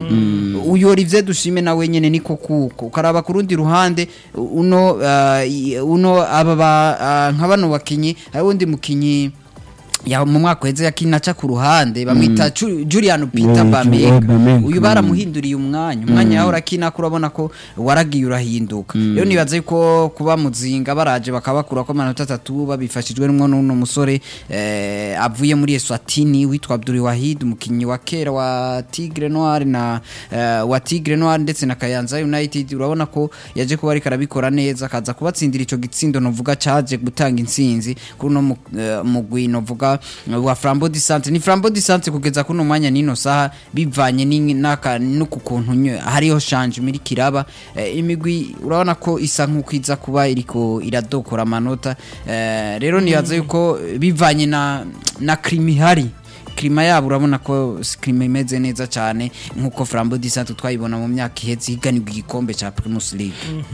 uyu Olivier Dushime nawe nyene niko kuko ukaraba ku rundi ruhande uno ah, i- uno aba ba- ah, nka bano bakinyi hari wundi mukinyi ya mu mwaka weze yakinaca ku ruhande bamwita Ju- Julian Peter Eh, Ju- Bameka Bameka, uyu mm. baramuhinduriye umwanya umwanya yaho urakina ko urabona ko waragiye urahinduka rero nibaza yuko kuba muzinga baraje bakabakura ko amanota atatu babifashijwe n'umwe n'uno musore eh, avuye muri Eswatini witwa Abdul Wahid umukinyi wa kera wa Tigre Noir na eh, wa Tigre Noir ndetse na Kayanza United urabona ko yaje kuba ariko arabikora neza akaza kubatsindira ico gitsindo novuga caje gutanga intsinzi kuri no mugwi novuga wa Flambeau du Centre ni Flambeau du Centre kugeza kuno mwanya nino saha bivanye ni- n'aka nuku kuntu nye- hariho shanje muri kiraba eh, imigwi urabona ko isa nkuko iza kuba iriko iradokora amanota eh, rero nibaza yuko bivanye na na krimi hari klima yabo urabona ko si klima imeze neza cyane nkuko Flambeau du Centre twayibona mu myaka iheze higanirwa igikombe ca Primus League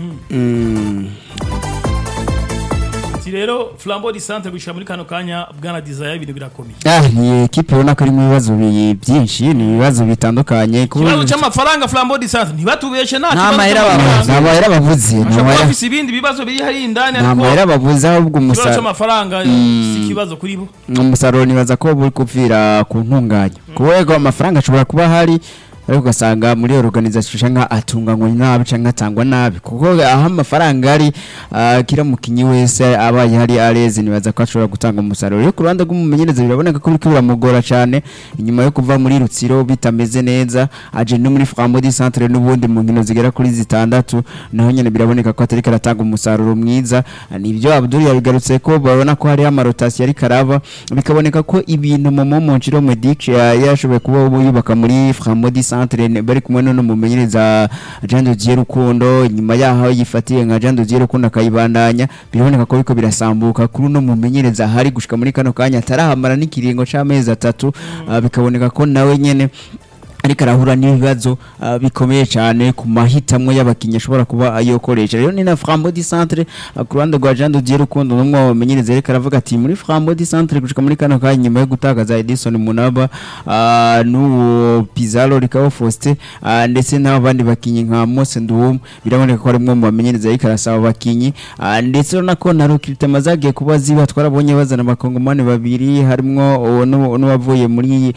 ati rero flambo di centre gushira muri kano kanya bwana desire ibintu birakomeye Ah, ni ekipe ubona ko irimo ibibazo bi- byinshi ni ibibazo bitandukanye kuba- ikibazo cy'amafaranga flambo di centre ntibatubeshe nta Nta kibazo mahera cy'amafaranga. nta mahera bavuze nta bashobora kuba mahera- bafise ibindi bibazo biri hari indani nta ariko mahera bavuze ahubwo ikibazo umusaruro cy'amafaranga si ikibazo kuri bo umusaruro nibaza ko buri kupfira ku ntunganya kubera amafaranga ashobora kuba ahari ariko ugasanga muri organization cyangwa atunganywa nabi cyangwa atangwa nabi kuko aho amafaranga ari ah, kira mukinyi wese abaye hari areze nibaza ko ashobora gutanga umusaruro rero ku ruhande rw'umumenyereza biraboneka ko biriko biramugora cyane inyuma yo kuva muri rutsiro bitameze neza aje no muri Frambo di Centre n'ubundi mu nkino zigera kuri zitandatu naho nyene biraboneka ko atari karatanga umusaruro mwiza nibyo Abdul yabigarutse ko babona ko hari amarotasi yari karaba bikaboneka ko ibintu mu Momonchiro Medic yashoboye kuba yubaka muri Frambo di Centre ne- bari kumwe no mumenyereza Jean de Dieu Rukundo nyuma yaho yifatiye nka Jean de Dieu Rukundo akayibandanya biraboneka ko biko birasambuka kuri no mumenyereza hari gushika muri kano kanya atarahamara n'ikiringo c'amezi atatu ah, bikaboneka ko nawe nyene ariko arahura n'ibibazo ah, bikomeye cyane ku mahitamwo y'abakinnyi ashobora kuba ayokoresha rero ni na Frambo di Centre ah, ku ruhande rwa Jean de Dieu Rukundo n'umwe wamenyereza ariko aravuga ati muri Frambo di Centre gushika muri kano kanya nyuma yo gutakaza Edison Munaba ah, n'uwo Pizarro Rikabo Faustin ah, ndetse n'abandi bakinnyi nka Mose Nduwum biraboneka ko ari umwe mu bamenyereza ariko arasaba abakinnyi ah, ndetse urabona ko na recruitment zagiye kuba ziba twarabonye bazana abakongomani babiri harimwo uwo n'uwo- n'uwavuye muri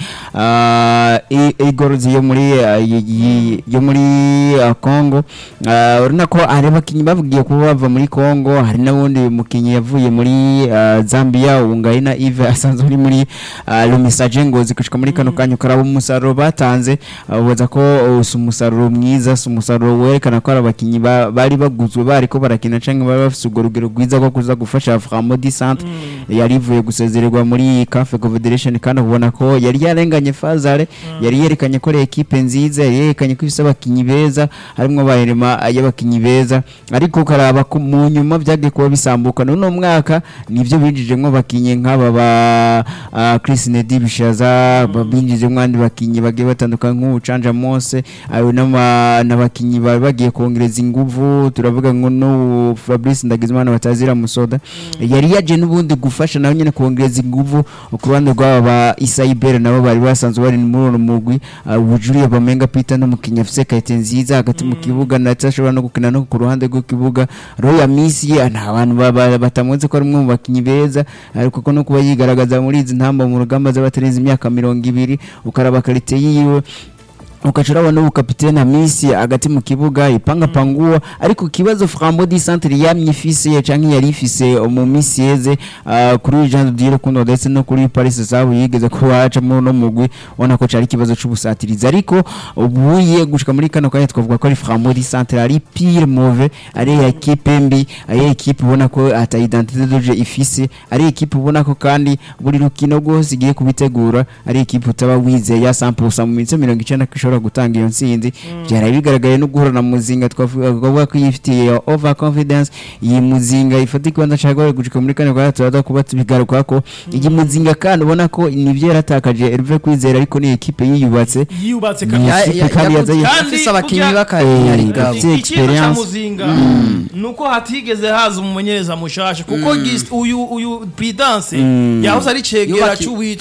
ah, I- Igor yo muri ah, y- y- yo muri ah, Congo Ah, urabona ko hari abakinnyi bavugiye kuba bava muri Congo hari n'ubundi mukinnyi yavuye muri ah, Zambia Ungaina Yves asanzwe uri muri ah, Lumisaje Ngozi gushika muri kano kanya ukaraba umusaruro batanze ah, ubaza ko uh, si umusaruro mwiza si umusaruro werekana ko ari abakinnyi ba- bari baguzwe bari ko barakina cyangwa bari bafite urwo rugero rwiza rwo kuza gufasha Framo di Centre yari ivuye gusezererwa muri CAF Confederation kandi ubona ko yari yarenganye Fazare yari yerekanye ko ari ekipe nziza yari yerekanye ko ifite abakinnyi beza harimo bahirima y'abakinnyi beza ariko ukaraba ko mu nyuma byagiye kuba bisambuka n'uno mwaka nibyo binjijemo abakinnyi nk'aba ba ah, Chris Nedi Bishaza ba- binjijemo abandi bakinnyi bagiye batandukanye nk'ubucanja Mose ayo n'ama- n'abakinnyi bari bagiye kongereza inguvu turavuga ngo no Fabrice Ndagizimana batazira musoda yari yaje n'ubundi gufasha nawe nyine kongereza inguvu ku ruhande rw'aba ba Isaibere nabo bari basanzwe bari muri uno mugwi ah, Bujuriye Bamenga Peter n'umukinnyi afise kayite nziza hagati mu kibuga ndetse ashobora no gukina no ku ruhande rw'ikibuga Roya Misi nta bantu ba- ba- batamuzi ko ari umwe mu bakinnyi beza ariko ko no kuba yigaragaza muri izi ntamba mu rugamba z'abatarenze imyaka mirongo ibiri ukaraba karite yiwe ukaca urabona ubu kapitene Hamisi hagati mu kibuga ipanga panguwa ariko kibazo Frambo di Centre yamye ifise canke yari ifise mu misi yeze ah, kuri Jean de Dieu Rukundo ndetse no kuri Paris Sabu yigeze ko haca mu no mugwi ubona ko cari kibazo c'ubusatirizi ariko ubuye gushika muri kano kanya twavuga ko ari Frambo di Centre ari pire mauvais ari equipe mbi ari equipe ubona ko ata identité de jeu ifise ari equipe ubona ko kandi buri rukino rwose igiye kubitegura ari equipe utaba wizeye ya 100% mu minsi 90 ko ishobora gutanga iyo ntsinzi byari bigaragaye no guhura na muzinga twavuga twavuga ko yifitiye over confidence iyi muzinga ifata ikibanza cyagoye gushika muri kane kwa turaza kuba tubigaruka ko iyi muzinga kandi ubona ko nivyo yaratakaje Hervé Kwizera ariko ni equipe yiyubatse yiyubatse Ni kabisa ikipe kandi yazaye Kandi afise abakinnyi kugira- b'akanyarigabo Afise ikintu cya experience. muzinga nuko hatigeze haza umumenyereza mushasha kuko gis- uyu uyu Prudence yahoze ari cegera Yubaki- cy'uwitwa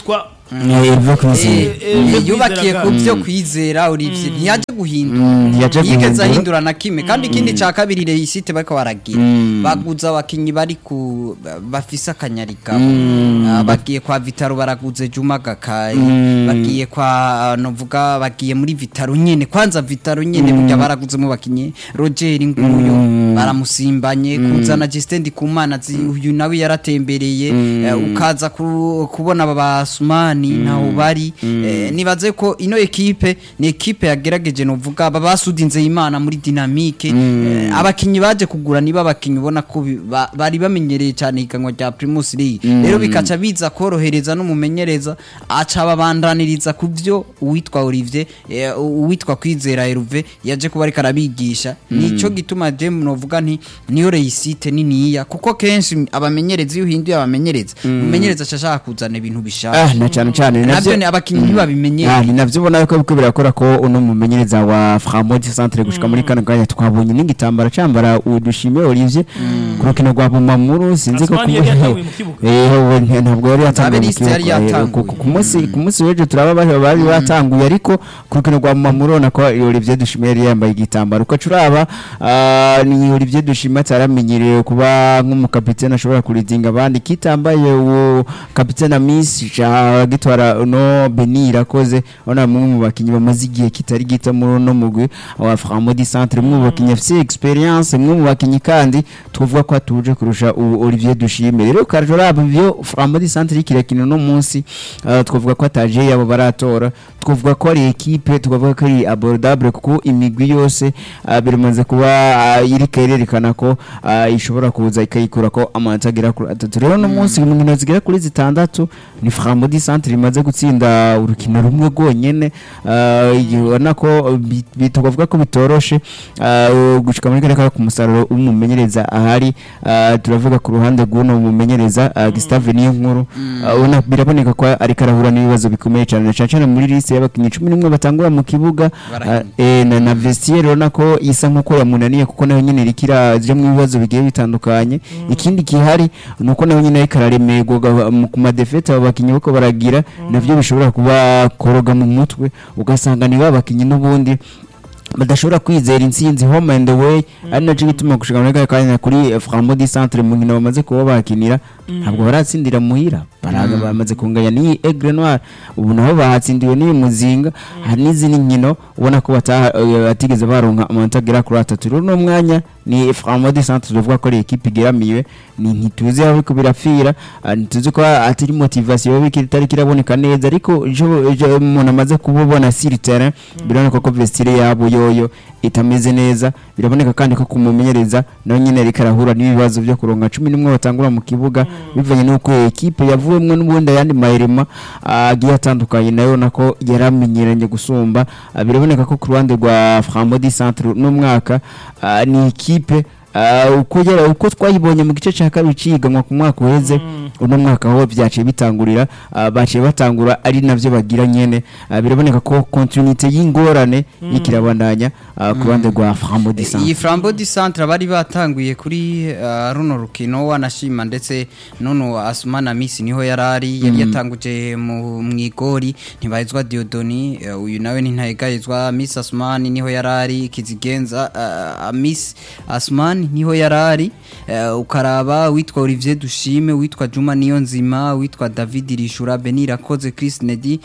Herve Kwizera. Eh, eh, Eh, Herve yubakiye Kwizera ku ga- byo kwizera Olivier ntiyaje guhindura Mm, ntiyaje ntiyigeze guhindura. ahindura na kimwe kandi ikindi cya kabiri reyisite bariko baragira Mm. baguze abakinyi bari ku bafise akanyarika Ah, bagiye kwa vitaro baraguze juma gakayi Mm. bagiye kwa ah, novuga bagiye muri vitaro nyene kwanza vitaro nyene burya baraguzemo bakinyi roger nguyo baramusimbanye kuzana justin ndikumana zi- uyu nawe yaratembereye eh, ukaza ku- kubona aba basumani ntaho bari Eh, nibaze ko ino ekipe ni ekipe yagerageje novuga babasudinze imana muri dynamique Eh, abakinyi baje kugura niba abakinyi ubona ko bi- ba- bari bamenyereye cyane ihiganwa rya Primus League rero bikaca biza korohereza n'umumenyereza aca babandaniriza ku byo uwitwa Olivier eh, uwitwa Kwizera Herve yaje kuba ariko arabigisha nico gituma je novuga nti niyo reisite niniya kuko kenshi abamenyereza iyo uhinduye abamenyereza umumenyereza aca ashaka kuzana ibintu ah bishaka na cyane cyane ni nabyo navyo ni abakinyi ntibabimenyere Ah, ni navyo ubona yuko biriko birakora ko uno mumenyereza wa Framod Centre gushika muri kano kanya twabonye n'igitambara cambara udushime Olivier ku rukino rwa Bumamuru sinzi ko Asmani yari yatanguye mu kibuga. eh we nta- ntabwo yari yatanguye mu Abeliste yari kibuga eh, yatanguye. ku- ku munsi ku munsi w'ejo turaba bari bari batanguye ariko ku rukino rwa Bumamuru ubona ko Olivier Dushime yari yambaye igitambaro uko curaba ah, ni Olivier Dushime ataramenyereye kuba nk'umukapitene ashobora kuridinga abandi kitambaye uwo kapitene Miss ja gitwara no Beni irakoze ona mwe mu bakinyi bamaze igihe kitari gito muri uno mugwi wa Framodi Centre mwe mu bakinyi afite experience mwe mu bakinyi kandi tuvuga ko atuje kurusha ubu Olivier Dushime rero karjoraba byo Framodi Centre ikirakino no munsi uh, twavuga ko ataje yabo baratora twavuga ko ari equipe twavuga ko ari abordable kuko imigwi yose uh, biramaze kuba uh, iri kererekana ko uh, ishobora kuza ikayikura ko amanota agera kuri atatu rero no munsi mu nkino zigera kuri zitandatu ni Framodi Centre imaze gutsinda urukino rumwe rwonyene uh, igihe ubona ko bi- bi- twavuga ko bitoroshe uh, gushika muri kare ku musaruro w'umumenyereza ahari uh, turavuga ku ruhande rw'uno mumenyereza uh, Gustave Niyonkuru uh, ubona biraboneka ko ariko arahura n'ibibazo bikomeye cyane na cyane cyane muri liste y'abakinnyi cumi n'umwe batangura mu kibuga Barahembwa. uh, eh, na, na vestiaire urabona ko isa nk'uko yamunaniye kuko nayo nyine irikira ziri mu bibazo bigiye bitandukanye ikindi gihari ni uko nayo nyine ariko araremerwa ga- mu- ku madefete abo bakinnyi bako baragira navyo bishobora kuba koroga mu mutwe ugasanga ni ba bakinnyi n'ubundi badashobora kwizera intsinzi home and away ari nacyo gituma gushika muri kaya kanya kuri eh, Framodi Centre mu nkino bamaze kuba bakinira ntabwo baratsindira muhira baraga bamaze kunganya ni Aigle Noir ubu naho bahatsindiwe n'iyi muzinga hari n'izindi nkino ubona ko bataha- eh, batigeze baronka amanota agera kuri atatu rero uno mwanya ni Framodi Centre tuvuga ko ari ekipe igeramiwe ni ntituzi aho biriko birapfira ah, ntituzi ko atari motivation yoba ikiri- itari kiraboneka neza ariko ejo ejo umuntu amaze kububona sur terrain biraboneka ko vestire yabo yoyo itameze neza biraboneka kandi ko kumumenyereza nawe nyine ariko arahura n'ibibazo byo kuronka cumi n'umwe batangura mu kibuga bivanye n'uko iyo ekipe yavuwemwo n'ubundi ayandi mahirima ah, agiye atandukanye nayo nako yaramenyeranye gusumba Ah, biraboneka ko ku ruhande rwa Framodi Centre n'umwaka ah, ni ikipe ah, uko yara uko twayibonye mu gice cya kabiri ciganwa ku mwaka uheze uno mwaka ho byaciye bitangurira ah, baciye batangura ari navyo bagira nyene Ah, biraboneka ko continuité y'ingorane y'ikirabandanya ah, ku ruhande rwa Framodi iyi Centre frambo di centre bari batanguye kuri uh, runo rukino wanashima ndetse nono asumana misi niho yarari yari yatanguje mu mwigori ntibahizwa diodoni uh, uyu nawe ntintahegayizwa miss asumani niho yarari kizigenza uh, miss asumani niho yarari uh, ukaraba witwa olivier dushime witwa juma niyo nzima witwa david rishura beni rakoze chris nedi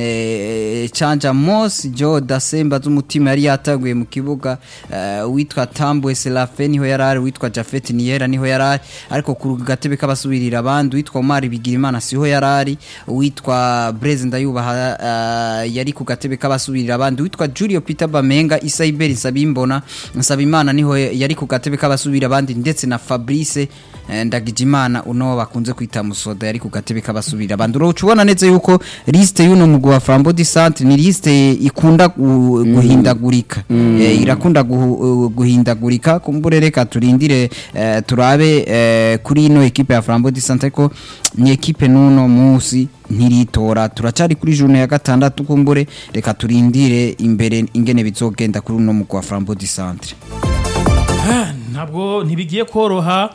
eh, canja mos jo dasemba z'umutima yari yatanguye mu kibuga eh, witwa tambwe serafe niho yarari witwa jafet niyera niho yarari ariko ku gatebe k'abasubirira abandi witwa omar bigirimana siho yarari witwa breze ndayubaha eh, yari ku gatebe k'abasubirira abandi witwa julio peter bamenga isaiberi nsabimbona nsabimana niho yari ku gatebe k'abasubirira abandi ndetse na fabrice eh, ndagijimana uno bakunze kwita musoda yari ku gatebe k'abasubirira abandi uroca ubona neza yuko liste y'uno mugwi wa frambo di centre ni liste ikunda gu- guhindagurika Eh, irakunda guhu- guhindagurika kumbure reka turindire eh, turabe eh, kuri ino ekipe ya frambo di centre ko ni ekipe n'uno munsi ntiritora turacari kuri june ya gatandatu kumbure reka turindire imbere ingene bizogenda kuri uno mugwi wa frambo di centre Ah, ntabwo ntibigiye koroha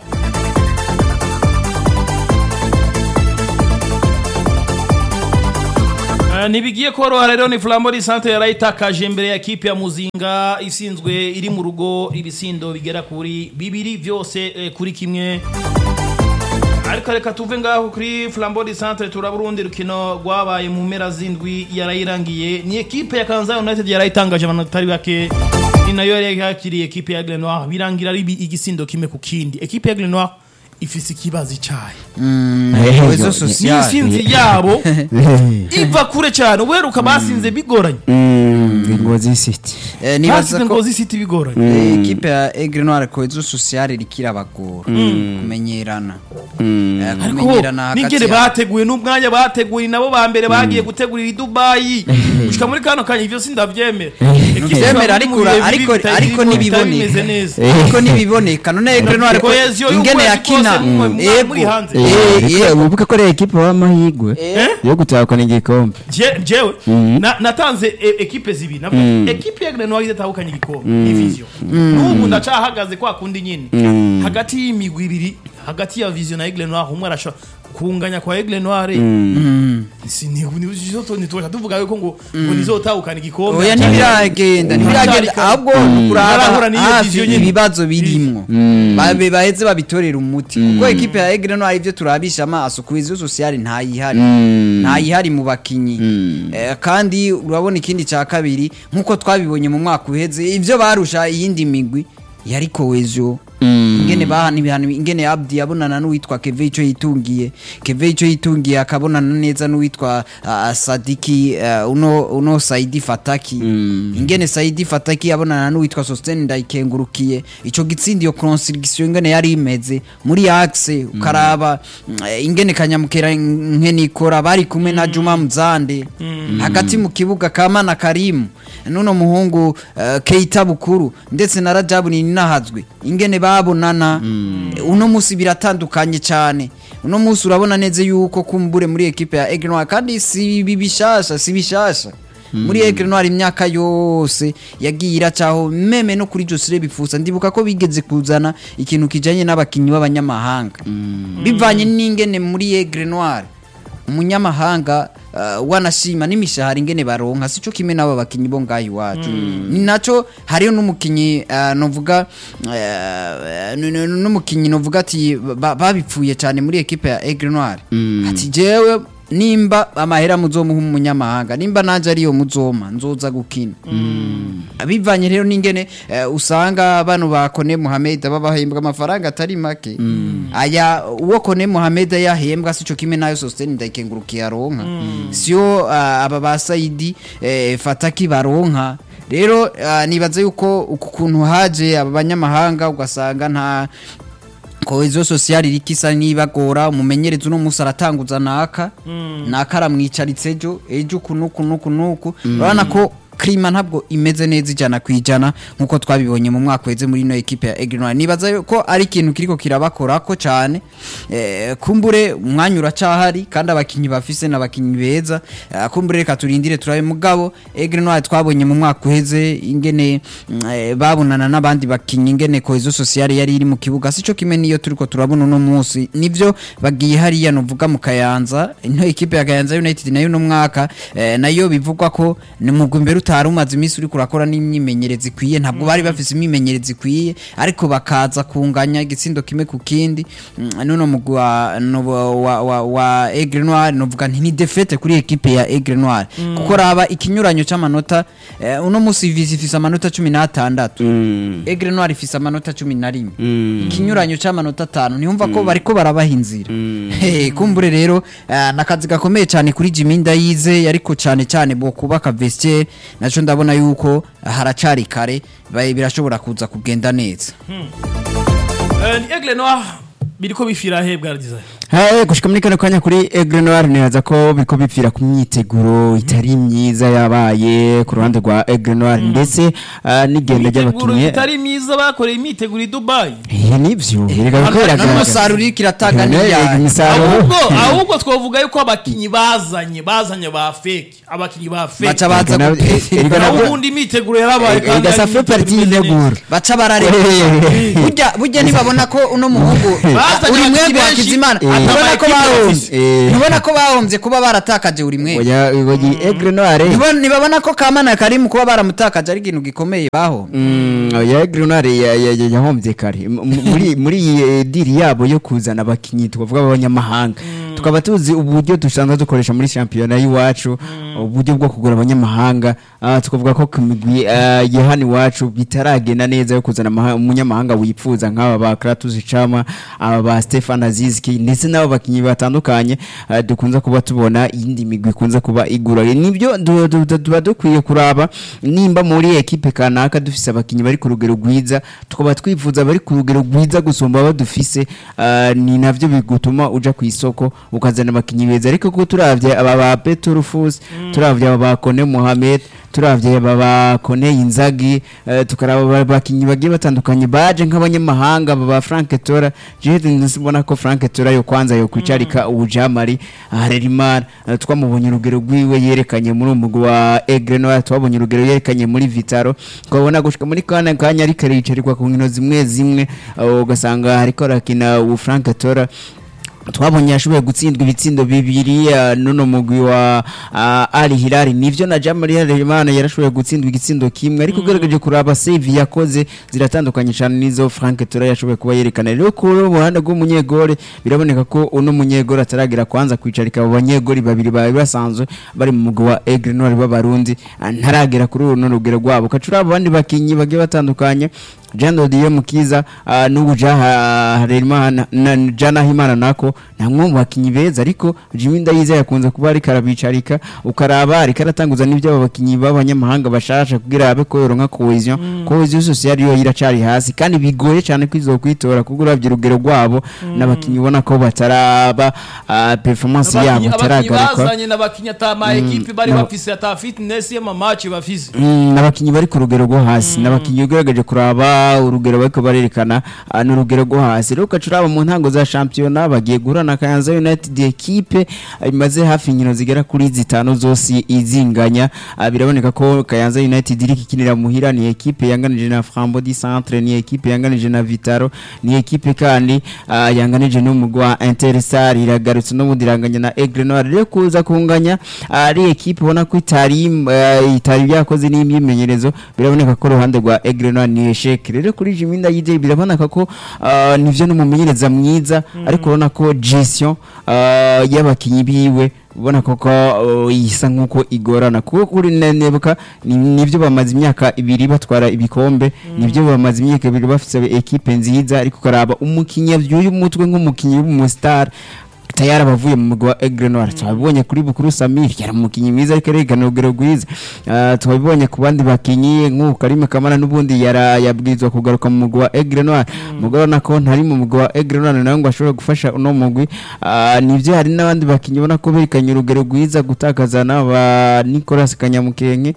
Eh, ntibigiye koroha rero ni flambo di centre yarayitakaje imbere ya kipe ya muzinga isinzwe iri mu rugo ibisindo bigera kuri bibiri byose eh, kuri kimwe ariko reka tuve ngaho kuri flambo di centre turaba urundi rukino rwabaye mu mpera z'indwi yarayirangiye ni ekipe ya kanza united yarayitangaje abantu batari bake ni nayo yari yakiriye ekipe ya grenoir birangira ari bi- igisindo kimwe ku kindi ekipe ya grenoir ifise ikibazo cyayo Eh, Cohesion yo- sociale. n'insinzi yabo iva kure cyane uheruka basinze bigoranye Mm, Ngozi City Eh, nibaza basize ko ngo zisite bigoranye eh, ekipe ya Aigle Noir Cohesion Sociale irikirabagora kumenyerana Eh, ariko kumenyerana hagati nigere ya- bateguye n'umwanya bateguye nabo ba mbere bagiye gutegurira i dubayi gushika muri kano kanya ivyo sindavyemera Vyemera ariko ura- ariko ariko bimeze nibiboneka neza ariko nibiboneka none Aigle Noir ko Cohesion ingene y'ukwezi yakina kose mwe- mwe- yego muri hanze. Eh, ariko yego wibuke ko ari ekipe w'amahirwe Eh? yo gutahukana igikombe Je- jewe na- natanze e- ekipe zibiri navuga ekipe ya Grenoble idatahukanye igikombe division n'ubu ndacahagaze kwa kundi nyine hagati y'imigwi ibiri hagati ya vision na Aigle Noir umwe arashobora kunganya kwa Aigle Noir si ni ni tuba tuvuga yuko ngo ngo nizotahukana igikombe oya ntibiragenda ntibiragenda Ntacarika. ahubwo Narahura kuraba n'iyo hafi vision nyine. ibibazo birimwo babe baheze babitorera umuti kuko ekipe ya Aigle Noir ivyo turabisha amaso cohesion sociale ntayihari ntayihari mu bakinyi Eh, kandi urabona ikindi cya kabiri nk'uko twabibonye mu mwaka uheze ivyo barusha iyindi migwi yari cohesion ingene bahana ibihano ingene Abdi yabonana n'uwitwa Keve ico yitungiye Keve ico yitungiye akabonana neza n'uwitwa uh, Sadiki uh, uno uno Saidi Fataki ingene Saidi Fataki yabonana n'uwitwa Sosten Ndayikengurukiye ico gitsindi yo consigliation ingene yari imeze muri axe ukaraba mm, eh, ingene kanyamukera nkene ikora bari kumwe na Juma Mzande hagati mu kibuga Kamana Karimu nuno muhungu uh, Keita Bukuru ndetse na Rajabu Ninahazwe ingene babonana uno musi biratandukanye cyane uno musi urabona neza yuko kumbure muri ekipe ya Aigle Noir kandi si bibishasha si bishasha muri Aigle Noir imyaka yose yagiye iracaho meme no kuri Josire bifuza ndibuka ko bigeze kuzana ikintu kijanye n'abakinyi b'abanyamahanga bivanye n'ingene muri Aigle Noir umunyamahanga uh, wanashima n'imishahara ingene baronka sico kimwe n'abo bakinyi bo ngaho iwacu ni naco hariyo n'umukinyi uh, novuga uh, n- n- n'umukinyi novuga ati ba- babipfuye cyane muri ekipe ya Aigle Noir ati jewe nimba amahera muzomuha umunyamahanga nimba nanje ariyo muzoma nzoza gukina bivanye rero n'ingene eh, usanga bano ba Kone Mohamed babahembwa amafaranga atari make aya uwo Kone Mohamed yahembwa sico kimwe nayo Sosten ndayikengurukiye aronka sio ah, aba ba Saidi eh, Fataki baronka rero ah, nibaza yuko uku kuntu haje aba banyamahanga ugasanga nta cohesion sociale irikisa nibagora umumenyereza uno musi aratanguza naka naka aramwicaritse ejo ejo kunuku nuku nuku urabona ko klima ntabwo imeze neza ijana ku ijana nk'uko twabibonye mu mwaka weze muri ino ekipe ya Aigle Noir nibaza ko ari ikintu kiriko kirabakorako cyane eh, kumbure umwanya uracahari kandi abakinyi bafise n'abakinyi beza eh, kumbure reka turindire turabe mugabo Aigle Noir twabonye mu mwaka uheze ingene mm, eh, babonana n'abandi bakinyi ingene cohesion sociale yari iri mu kibuga sico kimwe niyo turiko turabona uno munsi nivyo bagiye hariya novuga mu Kayanza ino ekipe ya Kayanza United nayo no mwaka eh, nayo bivugwa ko ni mugwi mbere utari umaze iminsi uri kurakora n'imyimenyerezo ikwiye ntabwo bari bafise imyimenyerezo ikwiye ariko bakaza kunganya igitsindo kimwe ku kindi Mm, nuno mugwi wa, no- wa, wa, wa Aigle Noir novuga nti ni defete kuri ekipe ya Aigle Noir kuko raba ikinyuranyo c'amanota eh, uno musi Vizi ifise amanota 16 Aigle Noir ifise amanota 11 ikinyuranyo c'amanota 5 niyumva ko bariko barabaha inzira Eh, kumbure rero eh, nakazi gakomeye cyane kuri Jimmy Ndayize ariko cyane cyane bo kubaka vestiaire naco ndabona yuko haracari kare ba- birashobora kuza kugenda neza Eh, ni Aigle Noir biriko bifira he bwa design Hey, gushika muri kano kanya kuri Aigle Noir nibaza ko biriko bipfira ku myiteguro itari myiza yabaye ku ruhande rwa Aigle Noir ndetse ah, n'igenda imyiteguro ry'abakinnyi itari myiza bakoreye imyiteguro i dubayi Eh, nivyo biriko biragaragara n'umusaruro uriko iratanga Eh, n'ibyaha imisaruro ahubwo ahubwo twavuga yuko abakinyi bazanye bazanye ba fake abakinyi ba fake baca baza Erega na- gute- erega na- naho ubundi imyiteguro yarabaye kandi Erega ari ça fait imyiteguro partie imeze neza. y'integuro baca barareba burya burya nibabona ko uno muhungu Bazanye uri abakinyi mwebwe benshi, wakizimana Eh. ntubona ko Ama ekipe bahombye bafise. Eh. ntubona ko bahombye kuba baratakaje buri mwe oya oya Aigle Noire Ntibona- ntibabona ko kamana kari mu kuba baramutakaje ari ikintu gikomeye bahombye Mm, ya Grenade ya- ya- ya- yahombye kare M- m- muri muri iyi eh, diri yabo yo kuzana abakinyi twavuga abanyamahanga tukaba tuzi uburyo dusanzwe dukoresha muri shampiyona y'iwacu uburyo bwo kugura abanyamahanga ah, tukavuga ko ku migwi ah, ya hano iwacu bitaragenda neza yo kuzana amaha- umunyamahanga wifuza nk'aba ba Kratos Chama aba ba Stefan Azizki ndetse n'abo bakinyi batandukanye ah, dukunze kuba tubona iyindi migwi ikunze kuba igura nibyo du- du- du- tuba dukwiye kuraba nimba muri ekipe kanaka dufise abakinyi bari ku rugero rwiza tukaba twifuza bari ku rugero rwiza gusumba abo dufise ah, ni navyo bigutuma uja ku isoko ukazana abakinyi beza ariko ko turavye aba ba Petro Fus turavye aba ba Kone Mohamed turavye aba ba Kone Inzagi eh, tukaraba aba bakinyi bagiye batandukanye baje nk'abanyamahanga aba ba Frank Tora je ndabona ko Frank Tora yo kwanza yo kwicarika ubujamari Harerimana eh, twamubonye urugero rwiwe yerekanye muri umugwi wa Aigle Noire twabonye urugero yerekanye muri Vitaro twabona gushika muri kana kanya ariko aricarirwa ku nkino zimwe zimwe eh, ugasanga hariko arakina u Frank Tora twabonye yashoboye gutsindwa ibitsindo bibiri uh, nuno mugwi wa uh, Ali Hilal nivyo na Jamali Harerimana yarashoboye gutsindwa igitsindo kimwe ariko ugerageje kuraba save yakoze ziratandukanye cyane nizo Frank Tora yashoboye kuba yerekana rero ku ruhande rw'umunyegore biraboneka ko uno munyegore ataragira kwanza kwicarika abo banyegori babiri bari basanzwe bari mu mugwi wa Aigle Noire b'abarundi ah, ntaragera kuri runo rugero rwabo kacura abandi bakinyi bagiye batandukanye Jean Dodier Mukiza uh, n'ubu Jaha Harerimana na Jana Himana nako namwe mu bakinyi beza ariko Jimmy Ndayize yakunze kuba ari karabicarika ukaraba ari karatanguza n'ibyo aba bakinyi b'abanyamahanga bashasha kugira abe ko yoronka cohesion cohesion sociale yo iracari hasi kandi bigoye cyane kwizo kwitora kuko uravye urugero rwabo n'abakinyi ubona ko bataraba uh, performance yabo abakinyi abakinyi itaragaruka bazanye n'abakinyi ata ma ekipe bari bafise ata fitness y'amamaci bafise Mm, n'abakinyi bari ku rugero rwo hasi n'abakinyi ugerageje kuraba urugero bariko barerekana ah, ni urugero rwo hasi rero ugaca uraba mu ntango za shampiyona bagiye guhura na Kayanza United ekipe ah, imaze hafi inkino zigera kuri zitanu zose izinganya Ah, biraboneka ko Kayanza United iri kikinira muhira ni ekipe yanganije na Frambo di Centre ni ekipe yanganije na Vitaro ni ekipe kandi ah, yanganije n'umugwi wa Interstar iragarutse n'ubundi iranganya na Aigle Noire rero kuza kunganya ah, ari ekipe ubona ko itari eh, itari byakoze n'imyimenyerezo biraboneka ko uruhande rwa Aigle Noire ni eshek rero kuri Jimmy Ndayije biraboneka ko ah, nivyo n'umumenyereza mwiza ariko urabona ko gestion ah, y'abakinyi biwe ubona koko uh, isa nkuko igorana kuko kuri nenebuka ni- nivyo bamaze imyaka ibiri batwara ibikombe nivyo bamaze imyaka ibiri bafite ekipe nziza ariko ukaraba umukinyi avyuye umutwe nk'umukinyi w'umustar tayari abavuye mu mugwa wa Aigle Noire twabibonye kuri Bukuru Samir yari umukinyi mwiza ariko aregana urugero rwiza Ah, twabibonye ku bandi bakinyi nk'uko Karime Kamana n'ubundi yara yabwirizwa kugaruka mu mugwa wa Aigle Noire mugabo nako ntari mu mugwa wa Aigle Noire nawe ngo ashobore gufasha uno mugwi Ah, nivyo hari n'abandi bakinyi ubona ko berekanye urugero rwiza gutakaza n'aba Nicolas Kanyamukenke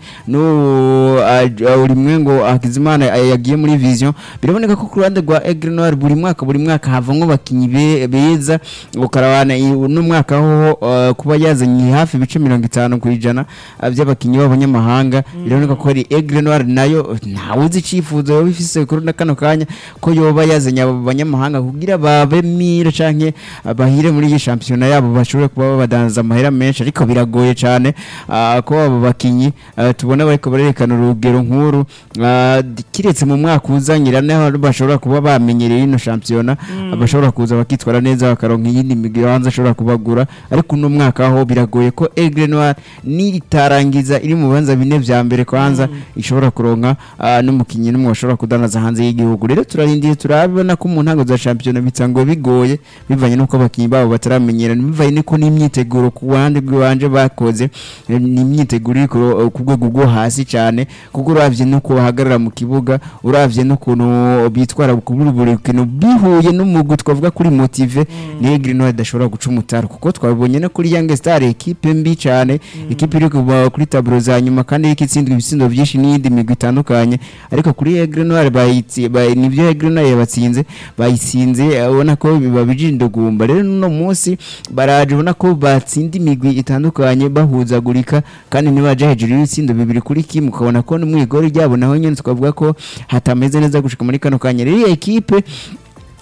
no uri mwe ngo Hakizimana ah, yagiye muri vision biraboneka ko ku ruhande rwa Aigle Noire buri mwaka buri mwaka havamwo bakinyi be- beza ukarabana i- uno mwaka ho uh, kuba yazanye hafi ibice mirongo itanu ku ijana uh, by'abakinyi b'abanyamahanga biraboneka ko ari Aigle Noire nayo ntawe uzi icifuzo yoba ifise kuri na kano kanya ko yoba yazanye abo banyamahanga kugira babe mire canke uh, bahire muri iyi shampiyona yabo bashobore kuba babadanza amahera menshi ariko biragoye cane uh, ko abo bakinyi uh, tubona bariko barerekana urugero nkuru uh, kiretse mu mwaka uzanyira naho bashobora kuba bamenyereye ino shampiyona bashobora kuza bakitwara neza bakaronka iyindi migwi hanze ashobora kubagura ariko uno mwaka ho biragoye ko Aigle Noire niritarangiza iri mu bibanza bine vya mbere kwanza ishobora kuronka uh, n'umukinyi n'umwe bashobora kudanaza hanze y'igihugu rero turarindiye turabona ko mu ntango za shampiyona bitangwa bigoye bivanye n'uko abakinyi babo bataramenyerana bivanye n'uko n'imyiteguro ku ruhande rw'iwanje bakoze eh, ni imyiteguro iri ku ro- ku rwego rwo hasi cyane kuko uravye n'uko bahagarara mu kibuga uravye n'ukuntu bitwara kuri buri rukino bihuye n'umugwi twavuga kuri motive ni Aigle Noire idashobora guca umutaro kuko twabonye no kuri Young Star ekipe mbi cyane ekipe iri kuva kuri taburo za nyuma kandi iriko itsindwa ibitsindo byinshi n'iyindi migwi itandukanye ariko kuri Aigle Noire bayitsi bay- nivyo Aigle Noire yabatsinze bayitsinze eh, ubona ko biba bijindugumba rero no munsi baraje ubona ko batsinda imigwi itandukanye bahuzagurika kandi nibaje hejuru y'ibitsindo bibiri kuri kimwe ukabona ko n'umwigori ryabo naho nyene twavuga ko hatameze neza gushika muri kano kanya rero iyi ekipe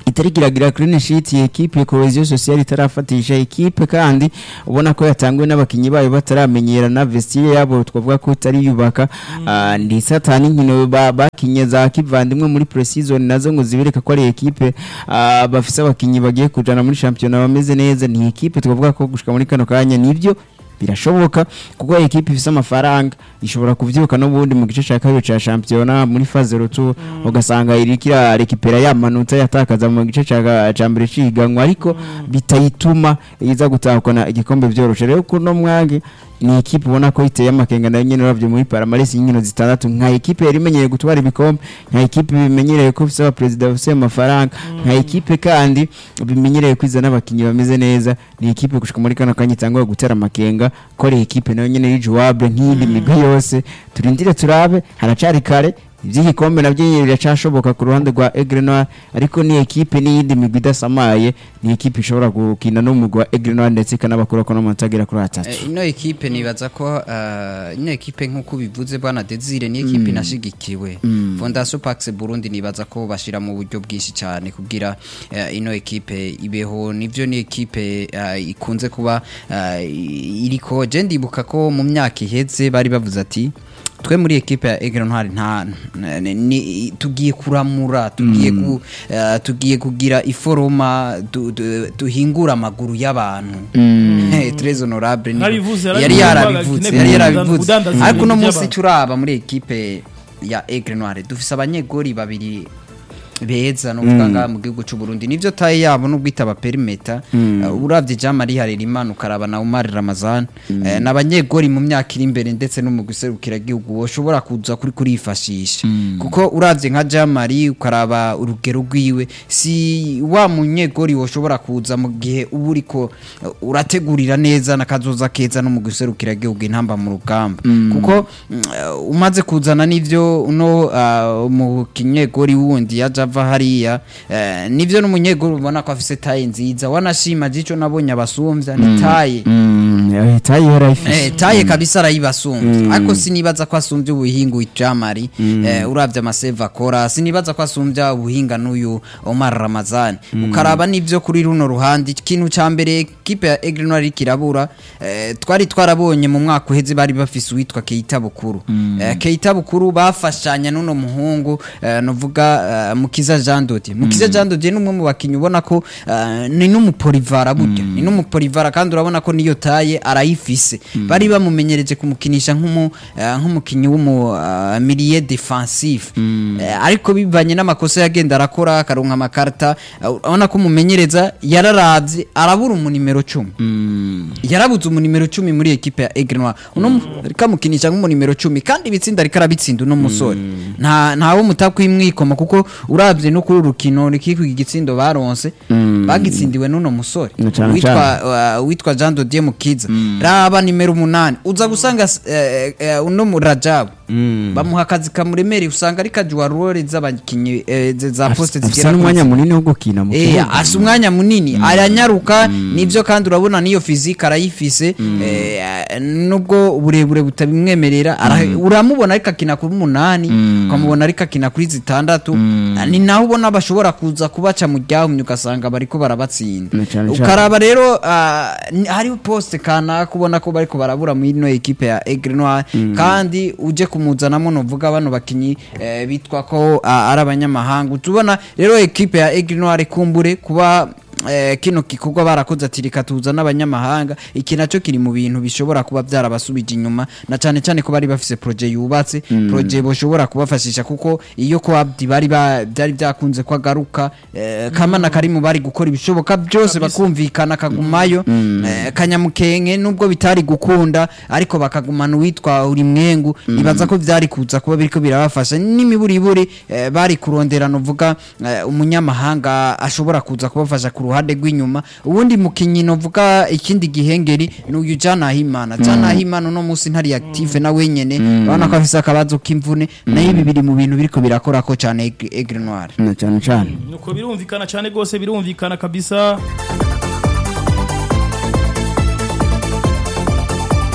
itari kiragira clean sheet iyi ekipe cohesion sociale itarafatisha ekipe kandi ubona ko yatanguwe n'abakinyi bayo bataramenyerana vestiaire yabo twavuga ko itari yubaka Ah, ndi satani nkino ba- bakinye za kivandimwe muri pre-season nazo ngo zibereka ko ari ekipe ah, bafise abakinyi bagiye kujana muri championnat bameze neza ni ekipe twavuga ko gushika muri kano kanya nivyo birashoboka kuko ekipe ifise amafaranga ishobora kuvyuka n'ubundi mu gice cya kabiri cya shampiyona muri faze rutu ugasanga iriko irarekipera ya manota yatakaza mu gice cya cya mbere ciganwa ariko bitayituma iza gutahukana igikombe vyoroshe rero kuno mwange ni ekipe ubona ko iteye amakenga nayo nyene uravye muri paramaresi y'inkino zitandatu nka ekipe yari imenyereye gutwara ibikombe nka ekipe bimenyereye ko ifise abaperezida bafise amafaranga nka ekipe kandi bimenyereye kwiza n'abakinyi bameze neza ni ekipe gushika muri kano kanya itangwa gutera amakenga ko ari ekipe nayo nyene iri jouable nk'iyindi migwi yose turindire turabe haracari kare iby'igikombe nabyo nyine biracashoboka ku ruhande rwa Aigle Noir ariko ni ekipe n'iyindi migwi idasamaye ni ekipe ishobora gukina n'umugwi wa Aigle Noir ndetse ikanabakura ko n'amanota agera kuri atatu Eh, ino ekipe nibaza ko eh, ino ekipe nk'uko bivuze bwana Desire ni ekipe inashigikiwe Fondation Pax Burundi nibaza ko bashira mu buryo bwinshi cyane kugira eh, ino ekipe ibeho nivyo ni ekipe eh, ikunze kuba eh, iriko je ndibuka ko mu myaka iheze bari bavuze ati twe muri ekipe ya Aigle Noir nta n- ni- tugiye kuramura tugiye ku, eh, tugiye kugira iforoma du- du- duhingura amaguru y'abantu Eh, très honorable ni- Narabivuze, yari yarabivuze, yarabivuze agakine yari kudandaza yarabivuze ibintu ariko uno munsi by'abantu. turaba muri ekipe ya Aigle Noir dufise abanyegori babiri beza no ngaha mu gihugu cy'u Burundi nivyo taye yabo no gwitaba perimeter uh, uravye Jean Marie Harerimana ukaraba na Omar Ramazan eh, n'abanyegori mu myaka iri imbere ndetse no mu guserukira gihugu woshobora kuza kuri kurifashisha kuko uravye nka Jean Marie ukaraba urugero rwiwe si wa munyegori woshobora kuza mu gihe uba uriko uh, urategurira neza nakazoza keza no mu guserukira gihugu intamba mu rugamba kuko mm, uh, umaze kuzana n'ivyo uno uh, mu kinyegori wundi yaje ava hariya eh, nivyo n'umunyegori ubona ko afise taye nziza wanashima jico nabonye abasumvya ni taye Mm, tayi yarayifise Eh, taye kabisa arayibasumbye ariko sinibaza ko asumbye ubuhinga ujamari eh, uravye amaseva akora sinibaza ko asumbya ubuhinga n'uyu Omar Ramazani ukaraba n'ivyo kuri runo ruhande ikintu ca mbere kipe ya Aigle Noir iriko irabura eh, twari twarabonye mu mwaka uheze bari bafise uwitwa Keita Bukuru eh, Keita Bukuru bafashanya n'uno muhungu eh, novuga eh, Mukiza Jean Dodier Mukiza Jean Dodier ni umwe mu bakinyi ubona ko eh, ni n'umupolivara burya ni n'umupolivara kandi urabona ko niyo taye arayifise bari bamumenyereje kumukinisha nk'umu eh, nk'umukinyi w'umu uh, milieu defensif Eh, ariko bivanye n'amakosa yagenda arakora akaronka amakarta eh, urabona ko umumenyereza yararavye arabura umunimero cumi yarabuze umunimero cumi muri ekipe ya Aigle Noir uno mu- ariko amukinisha nk'umunimero cumi kandi ibitsinda ariko arabitsinda uno musore nta ntawe mutakwimwikoma kuko uravye no kuri uru rukino rikikwiga igitsindo baronse bagitsindiwe n'uno musore Na cane witwa uh, witwa Jean Dodier Mukiza raba nimero umunani uza gusanga eh, eh, uno mu Rajabu bamuha akazi kamuremereye usanga ari kajuwa role z'abakinyi eh, ze- za poste afise zigera kuri n'umwanya munini wo gukina mu Eh, kibuga asa umwanya munini aranyaruka nivyo kandi urabona niyo fizike arayifise eh, nubwo uburebure butabimwemerera ara- uramubona ariko akina kuri umunani ukamubona ariko akina kuri zitandatu ni naho ubona bashobora kuza kubaca mu ryahumye ugasanga bariko barabatsinda Na cane cane. ukaraba rero ah, ni- hariho poste kanaka ubona ko bariko barabura muri ino ekipe ya Aigle Noir kandi uje kumuzanamo novuga bano bakinyi eh, bitwa ko ah, ari abanyamahanga tubona rero ekipe ya Aigle Noir kumbure kuba eh, kino gikorwa barakoze ati reka tuza n'abanyamahanga iki nacyo kiri mu bintu bishobora kuba byarabasubije inyuma na cyane cyane ko bari bafise projet yubatse projet boshobora kubafashisha kuko iyo ko Abdi bari ba- byari byakunze ko agaruka eh, kamana kari mu bari gukora ibishoboka byose bakumvikana kagumayo eh, kanyamukenke nubwo bitari gukunda ariko bakagumana uwitwa uri mwengu ibaza ko byari kuza kuba biriko birabafasha n'imiburiburi eh, bari kurondera novuga eh, umunyamahanga ashobora kuza kubafasha ku ruhande rw'inyuma ubundi mukinyi novuga ikindi gihengeri ni uyu Janahimana Janahimana uno munsi ntari active na wenyene urabona ko afise akabazo k'imvune nayo ibi biri mu bintu biriko birakora ko cyane Aigle- Aigle Noir na cyane cyane nuko birumvikana cyane rwose birumvikana kabisa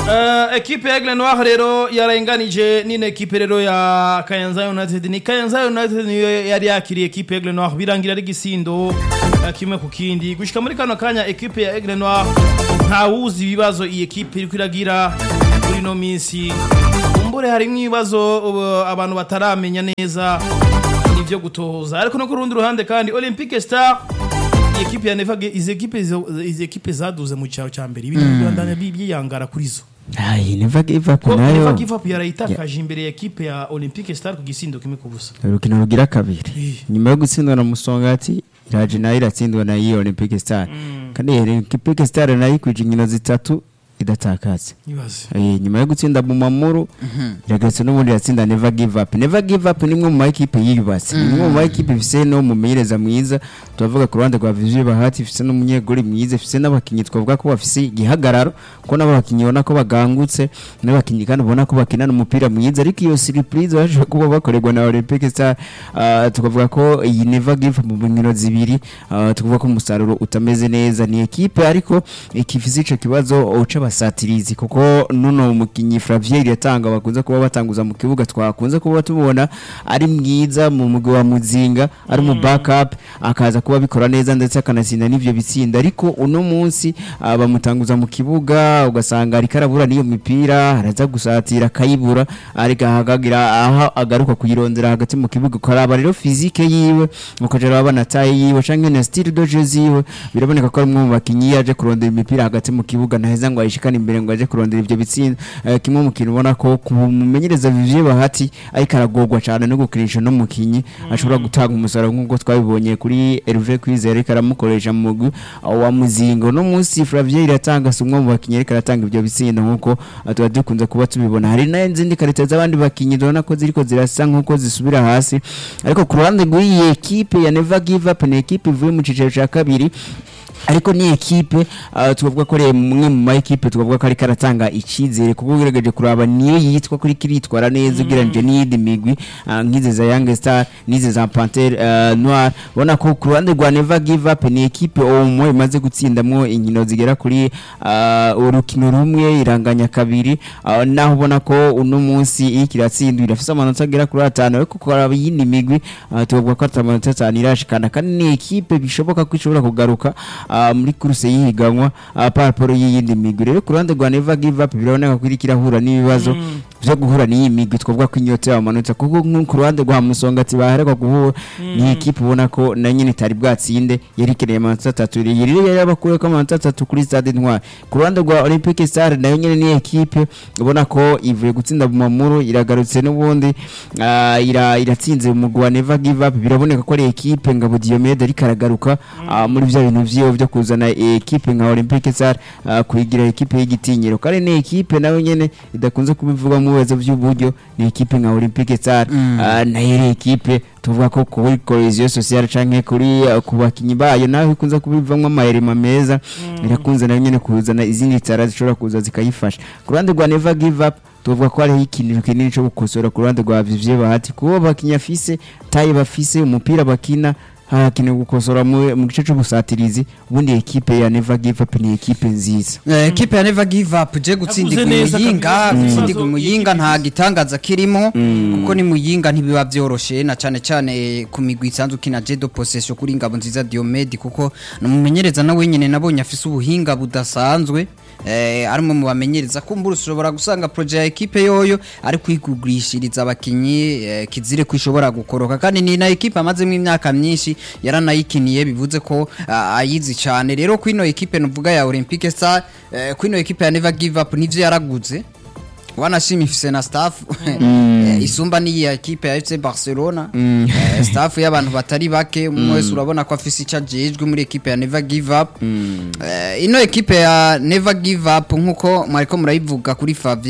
Uh, ekipe ya Aigle Noir rero yarenganije nino ekipe rero ya Kayanza United ni Kayanza United niyo yari yakiriye ekipe ya Aigle Noir birangira ari gisindo uh, kimwe ku kindi gushika muri kano kanya ekipe ya Aigle Noir nta wuzi ibibazo iyi ekipe iriko iragira muri no minsi umbure harimwo ibibazo uh, abantu bataramenya neza nivyo gutohoza ariko no ku rundi ruhande kandi Olympique Star iyi ekipe ya Nevaga izi ekipe izo- izi ekipe zaduze mu cyaro cya mbere ibintu byandana byiyangara kuri zo Ayi, never give up ko nayo Never Give Up yarayitakaje imbere ya ekipe ya Olympique Star ku gisindo kimwe ku busa urukino rugira kabiri Eh. nyuma yo gutsindwa na musongati iraje nayo iratsindwa na iyo olympic star kandi iyo olympic star nayo ikwije inkino zitatu idatakaze nibaze Eh, nyuma yo gutsinda Bumamuru iragarutse n'ubundi iratsinda Never Give Up Never Give Up ni imwe mu makipe yiyubatse ni imwe mu makipe ifise no mumenyereza mwiza turavuga ku ruhande rwa Vizuri Bahati ifise n'umunyegori mwiza ifise n'abakinyi twavuga ko bafise igihagararo ko nabo bakinyi ubona ko bagangutse n'abakinyi kandi ubona ko bakinana umupira mwiza ariko iyo surprise baje kuba bakorerwa na Olympic Star ah, tukavuga ko iyi Never Give Up mu nkino zibiri ah, tukavuga ko umusaruro utameze neza ni ekipe ariko ikifise ico kibazo uca basatirizi kuko nuno umukinyi Flavier yatanga bakunze kuba batanguza mu kibuga twakunze kuba tubona ari mwiza mu mugwi wa muzinga ari mu backup akaza kuba bikora neza ndetse akanatsinda n'ivyo bitsinda ariko uno munsi ah, bamutanguza mu kibuga ugasanga ariko arabura n'iyo mipira araza gusatira akayibura ariko ahagagira aho agaruka kuyirondera hagati mu kibuga ukaraba rero fizike yiwe ukaja uraba na taye yiwe canke na style de jeu ziwe biraboneka ko ari umwe mu bakinyi yaje kurondera imipira hagati mu kibuga ntaheza ngo ayishikane imbere ngo aje kurondera ivyo bitsinda Eh, kimwe mu kintu ubona ko kumumenyereza Vivie Bahati ariko aragorwa cyane no gukinisha no mukinyi ashobora gutanga umusaruro nk'uko twabibonye kuri Hervé Kwizera ariko aramukoresha mu mugwi uh, wa muzingo no munsi Flavier iratanga si umwe mu bakinyi ariko aratanga ivyo bitsinda nk'uko uh, tuba dukunze kuba tubibona hari n'izindi karita z'abandi bakinyi tubona ko ziriko zirasa nk'uko zisubira hasi ariko ku ruhande rw'iyi ekipe ya Never Give Up ni ekipe ivuye mu cicaro ca kabiri ariko ni ekipe uh, tukavuga ko ari mwe mu ma ekipe tukavuga ko ariko aratanga icyizere kuko ugerageje kuraba niyo yitwa kuri kiritwara neza ugereranyije n'iyindi migwi uh, nk'izi za Young Star n'izi za Panthère uh, Noir ubona ko ku ruhande rwa Never Give Up ni ekipe omwe imaze gutsindamwo inkino zigera kuri uh, urukino rumwe iranganya kabiri uh, naho ubona ko uno munsi iyo kiratsindwa irafise amanota agera kuri atanu ariko kuraba iyindi migwi uh, tukavuga ko atamanota atanu irashikana kandi ni ekipe bishoboka ko ishobora kugaruka uh, muri kuruse y'ihiganwa uh, paraporo y'iyindi migwi rero ku ruhande rwa Never Give Up biraboneka ko iriko irahura n'ibibazo vyo guhura n'iyi migwi twavuga ko inyota y'amanota kuko nko ku ruhande rwa Musongati baherekwa guhura ni ekipe ubona ko na nyine itari bwatsinde yari ikeneye amanota atatu yari yari yabakuye ko amanota atatu kuri stade Intwari ku ruhande rwa Olympique Star nayo nyine ni ekipe ubona ko ivuye gutsinda Bumamuru iragarutse n'ubundi ah, ira iratsinze umugwi wa Never Give Up biraboneka ko ari ekipe ngabo Diomede ariko aragaruka ah, muri vya bintu vyiwe vyo kuzana ekipe nka Olympique Star ah, kuyigira ekipe y'igitinyiro kandi ni ekipe nayo nyene idakunze kubivuga mu bibazo by'uburyo ni ekipe nka Olympique Star ah, nayo ari ekipe tuvuga ko kuri cohesion sociale canke kuri uh, ku bakinyi bayo naho ikunze kubivamwo amayerema meza irakunze nayo nyene kuzana izindi tara zishobora kuza zikayifasha ku ruhande rwa Never Give Up tuvuga ko hariho ikintu kinini cyo gukosora ku ruhande rwa Vivie Bahati kuba bakinya afise taye bafise umupira bakina harakenewe gukosora mu mu gice c'ubusatirizi ubundi ekipe ya Never Give Up ni ekipe nziza Eh, ekipe ya Never Give Up je gutsindirwa Yavuze neza muyinga kabisa, mm. gutsindirwa muyinga Ikipe- nta gitangaza kirimo kuko ni muyinga ntibiba vyoroshe na cane cane ku migwi isanzwe kina Jedo Possession kuri ngabo nziza Diomede kuko numumenyereza na wenyene nabonye afise ubuhinga budasanzwe eh arimo mu bamenyereza kumbura ushobora gusanga projet ya ekipe yoyo ari kwigugurishiriza abakinyi eh, kizire kwishobora gukoroka kandi ni na ekipe amazemo imyaka myinshi yaranayikiniye bivuze ko ah, ayizi cyane rero kwino ekipe nuvuga ya Olympique Star eh, kwino ekipe ya Never Give Up nivyo yaraguze wanashima ifise na staff eh, isumba ni ya ekipe ya FC Barcelona eh, staff y'abantu batari bake umwe wese urabona ko afise icyo ajejwe muri ekipe ya Never Give Up eh, ino ekipe ya Never Give Up nkuko mwariko murayivuga kuri Fabien